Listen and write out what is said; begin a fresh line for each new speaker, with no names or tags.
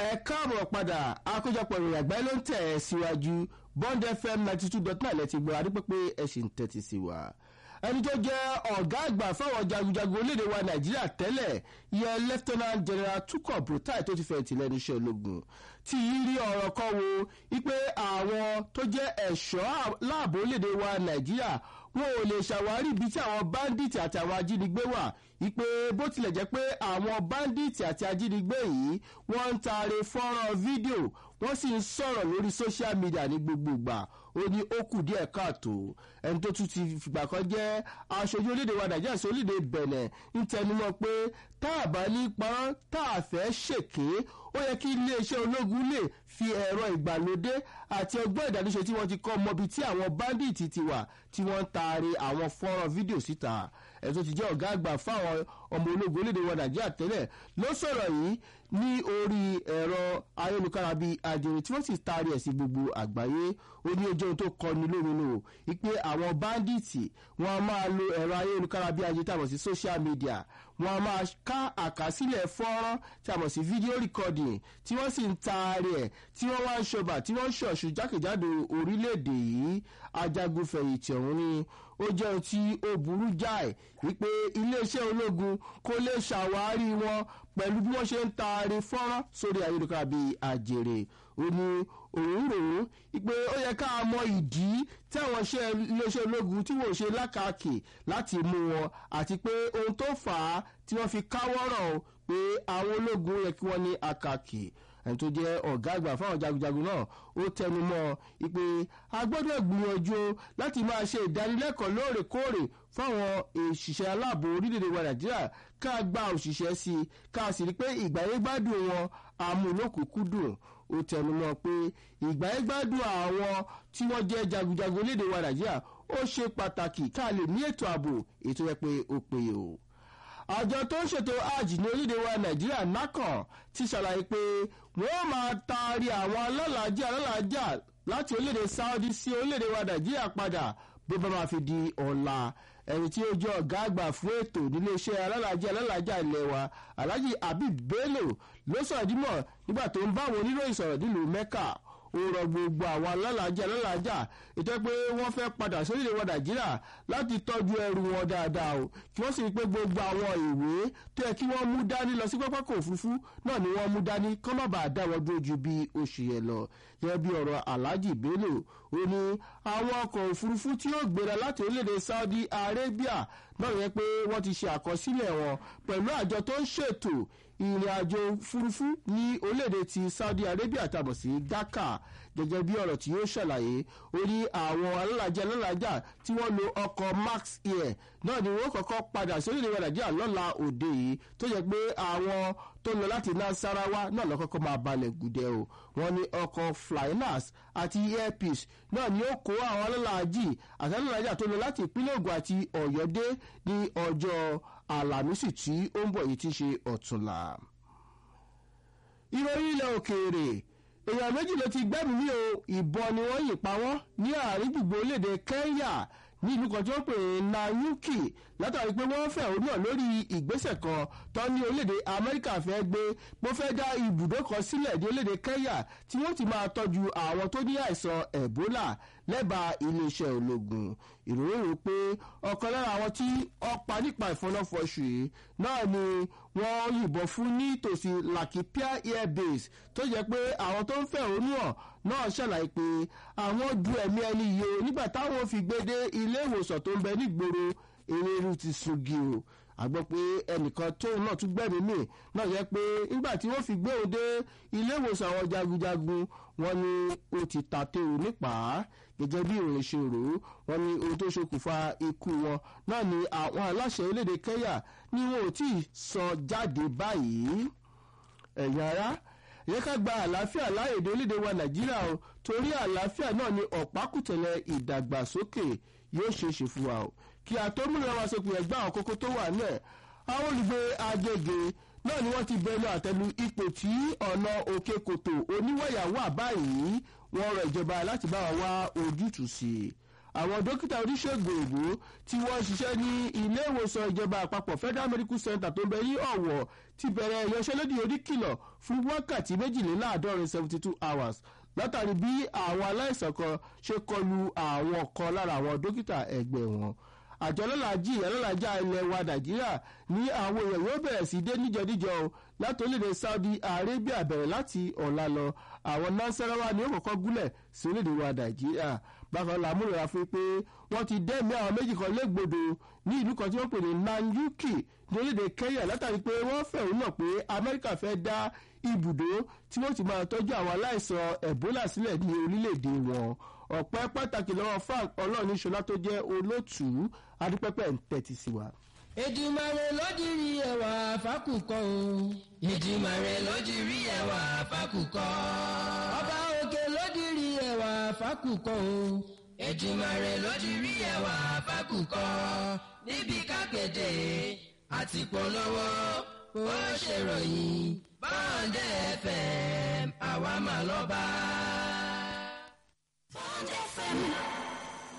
ẹ káàbọ̀ padà àkójọpọ̀ ìròyìn àgbáyé ló ń tẹ̀ ẹ́ síwájú bond fm ninety two dot nine lẹ́tì gbọ́ adúpẹ́ pé ẹ sì ń tẹ́tí sí wa. ẹni tó jẹ́ ọ̀gá àgbà fáwọn jagunjagun orílẹ̀-èdè wa nàìjíríà tẹ́lẹ̀ yẹ lieutenant general tukọ̀ brutai tó ti fẹ̀yìntì lẹ́nu iṣẹ́ ológun tí yí rí ọ̀rọ̀ kan wo wípé àwọn tó jẹ́ ẹ̀ṣọ́ láàbò orílẹ̀-èdè wa nàìjíríà wọn ò lè ṣàwárí ibi tí àwọn báńdíìtì àti àwọn ajínigbé wà wípé bó tilẹ̀ jẹ́ pé àwọn báńdíìtì àti ajínigbé yìí wọ́n ń taare fọ́nrán fídíò wọ́n sì ń sọ̀rọ̀ lórí social media ní gbogbo ìgbà ó ní ó kù díẹ̀ káàtó ẹni tó tún ti fìgbà kan jẹ́ aṣojú orílẹ̀-èdè wa nàìjíríà sí orílẹ̀-èdè bẹ̀nẹ̀ ń tẹnumọ́ pé tá a bá ní parọ́ tá a fẹ́ ṣèké ó yẹ kí iléeṣẹ́ ológun lè fi ẹ̀rọ ìgbàlódé àti ọgbọ́n ìdánilóṣe tí wọ́n ti kọ́ mọ́bi tí àwọn báńdíìtì ti wà tí wọ́n ń taari àwọn fọ́nrán fídíò síta ẹ̀ tó ti jẹ́ ọ̀gá àgbà fáwọn ọmọ ológun orílẹ̀-èdè wa nàìjíríà tẹ́lẹ̀ ló sọ̀rọ̀ yìí ní orí ẹ̀rọ ayélujára bíi àjèrè tí wọ́n sì taari ẹ̀ sí gbogbo àgbáyé ó ní ojú ohun tó kọni lóminú o wípé àwọn báńdíìtì wọn a máa lo ẹ̀rọ ayélujára bíi àjèrè tàbí sí social media wọn a máa ká àkásílẹ̀ fọ́nrán tàbí sí fídíò recording tí wọ́n sì ń taari ẹ̀ tí wọ́n wá ń ṣọba tí wọ́n ń ṣọ̀ṣù jákèjádò orílẹ̀-èdè yìí ajagunfẹ̀yìntì ọ̀hún ni ó jẹ́ ohun tí ó burú jáì wípé iléeṣẹ́ ológun kò lè ṣàwárí wọn pẹ̀lú bí wọ́n ṣe ń taari fọ́nrán sórí ayélujára bíi àjèrè ó ní òun rò ó wípé ó yẹ ká mọ ìdí tí àwọn iléeṣẹ́ ológun tí wọ́n ṣe lákàkì láti mú wọn àti pé ohun tó fà á tí wọ́n fi káwọ́rọ̀ pé àwọn ológun yẹ kí wọ́n ní àkàkì ẹni tó jẹ́ ọ̀gá àgbà fáwọn jagunjagun náà ó tẹnu mọ́ pé a gbọ́dọ̀ gbìyànjú láti máa ṣe ìdánilẹ́kọ̀ọ́ lóòrèkóòrè fáwọn òṣìṣẹ́ aláàbò orílẹ̀-èdè wa nàìjíríà ká gba òṣìṣẹ́ sí i ká sì rí pé ìgbàyégbádùn wọn àmúlòkùnkúndùn ó tẹnu mọ́ pé ìgbàyégbádùn àwọn tí wọ́n jẹ́ jagunjagun orílẹ̀-èdè wa nàìjíríà ó ṣe pàtàkì ká lè ní ètò ààbò ètò yẹ pé ó péye o àjọ tó ń ṣètò hajj ní orílẹ̀ wa nàìjíríà nakan ti ṣàlàyé pé wọ́n máa taari àwọn alálàájá alálàájá láti orílẹ̀-èdè saudi sí orílẹ̀-èdè wa nàìjíríà padà bó bá máa fi di ọ̀la ẹni tí ó jẹ́ ọ̀gá àgbà fún ètò níléeṣẹ́ alálàájá alálàájá ilẹ̀ wa alhaji habib bello ló sọ̀rọ̀ dímọ̀ nígbà tó ń bá àwọn oníròyìn sọ̀rọ̀ nílùú mecca ó rọ gbogbo àwọn alálàájá alálàájá ètò pé wọ́n fẹ́ padà sórílẹ̀ wa nàìjíríà láti tọ́jú ẹrù wọn dáadáa o kí wọ́n sì rí pé gbogbo àwọn ìwé tó yẹ kí wọ́n mú dání lọ sí pápákọ̀ òfurufú náà ni wọ́n mú dání kọ́ má bàa dá wọn dúró ju bí oṣù yẹn lọ gẹ́gẹ́ bí ọ̀rọ̀ alhaji bello ó ní àwọn ọkọ̀ òfurufú tí yóò gbéra láti orílẹ̀-èdè saudi arabia náà yẹ pé wọ́n ti ṣe àkọsílẹ̀ wọn pẹ̀lú àjọ tó ń ṣètò ìrìn àjò òfurufú ní orílẹ̀-èdè ti saudi arabia tàbọ̀ sí dhaka gẹ́gẹ́ bí ọ̀rọ̀ tí yóò ṣàlàyé ó ní àwọn alálàájá alálàájá tí wọ́n lo ọkọ̀ max air náà ni wọ́n kọ́kọ́ padà sí orílẹ̀-èdè nàìjíríà lọ́la òde yìí tó yẹ pé àwọn tó lọ láti nasarawa náà lọ́kọ́kọ́ máa balẹ̀ gùdẹ̀ o wọ́n ní ọkọ̀ flynas àti airpeace náà ni ó kó àwọn alálàájì àti alálàájá tó lọ láti ìpínlẹ̀ ògùn àti ọ̀yọ́ dé ní ọjọ́ àlàmísì tí ó ń bọ̀ yìí ti ṣe ọ̀túnla. ìròyìn ilẹ̀ òkèèrè èèyàn méjì ló ti gbẹ́mí ní o ìbọn ni wọ́n yìn pa wọ́n ní àárín gbùgbó léde kenya ní ìlú kan tí wọ́n pè ní nayuki látàrí pé wọ́n fẹ̀hónú hàn lórí ìgbésẹ̀ kan tó ní orílẹ̀-èdè amẹ́ríkà fẹ́ gbé bó fẹ́ dá ibùdó kan sílẹ̀ ní orílẹ̀-èdè kenya tí wọ́n ti máa tọ́jú àwọn tó ní àìsàn ebola lẹ́bàá iléeṣẹ́ ológun ìròyìn rò pé ọ̀kan lára àwọn tí ọ̀pá nípa ìfọnáfọṣù yìí náà ni wọ́n yìnbọn fún ní tòsí lakipia air base tó jẹ́ pé àwọn tó ń fẹ̀hónú hàn náà ṣàlàyé pé àwọn du ẹ̀mí ẹni yìí o nígbà táwọn fi gbé dé ilé ìwòsàn tó ń bẹ nígboro eléru ti sungi o àgbọ̀ pé ẹnìkan tóun náà tún gbẹ̀mí mì náà yẹ pé nígbà tí wọ́n fi gbé òun dé ilé ìwòsàn àwọn jagunjagun wọn ni ó ti ta téwu nípa gẹ́gẹ́ bí ìròyìn ṣe rò ó wọn ni ohun tó ṣokùnfà ikú wọn náà ni àwọn aláṣẹ orílẹ̀-èdè kenya ni wọn ò tí ì sọ jáde báyìí ẹ̀yìn ara yẹ ká gba àlàáfíà láàyè dé orílẹ̀-èdè wa nàìjíríà o torí àlàáfíà náà ni ọ̀pákùtẹ̀lẹ̀ ìdàgbàsókè yóò ṣe é ṣe fún wa o kí àtọ́múlẹ̀ wa sọ pé ẹgbẹ́ àwọn kókó tó wà náà àwọn olùgbé agége náà ni wọ́n ti bẹnu àtẹlu ipò tí ọ̀nà òkè kòtò oníwọ̀yà wà báyìí wọ́n rọ ìjọba láti bá wa wá ojútùú sí i àwọn dókítà oníṣègùn òyìnbó tí wọ́n ṣiṣẹ́ ní ilé ìwòsàn ìjọba àpapọ̀ federal medical center tó ń bẹ ní ọ̀wọ̀ ti bẹ̀rẹ̀ ìyanṣẹ́lódì oníkìlọ̀ fún wákàtí méjìléláàádọ́rin seventy two hours látàrí bí àwọn aláìsàn kan ṣe kọlu àwọn kan lára àwọn dókítà ẹgbẹ́ wọn àjọ ọlọ́làjì ọlọ́làjà ilẹ̀ wa nàìjíríà ní àwọn èèyàn yóò bẹ̀rẹ̀ sí dé níjọdíjọ o láti orílẹ̀-èdè saudi arabia bẹ̀rẹ̀ láti ọ̀la lọ àwọn nasarawa ni ó kọ́kọ́ gúnlẹ̀ sí orílẹ̀-èdè wa nàìjíríà bákan la múlò fún pé wọ́n ti dẹ́mi àwọn méjì kan légbodò ní ìlú kan tí wọ́n pè ní nanyuki ní orílẹ̀-èdè kenya látàrí pé wọ́n fẹ̀hónú náà pé amẹ́ríkà fẹ́ dá ibùdó tí wọ́n ti máa tọ́jú àwọn aláìsàn ebola sílẹ̀ ní orílẹ̀-èdè wọn ọ̀pẹ́ pàtàkì lọ́wọ́ frank ọlọ́ọ̀nìṣọlá tó jẹ́ olótùú adúpẹ́pẹ́ ń tẹ́tí sí wa.
Èdùmàrè lódìrí ẹwà fákùkọ o. Èdùmàrè lódìrí ẹwà fákùkọ. Ọba òkè lódìrí ẹwà fákùkọ o. Èdùmàrè lódìrí ẹwà fákùkọ. Níbi kápẹ́tẹ̀ àti polówó ó ṣèròyìn bọ́ǹdẹ̀ FM àwa mà lọ́ba.
Bond FM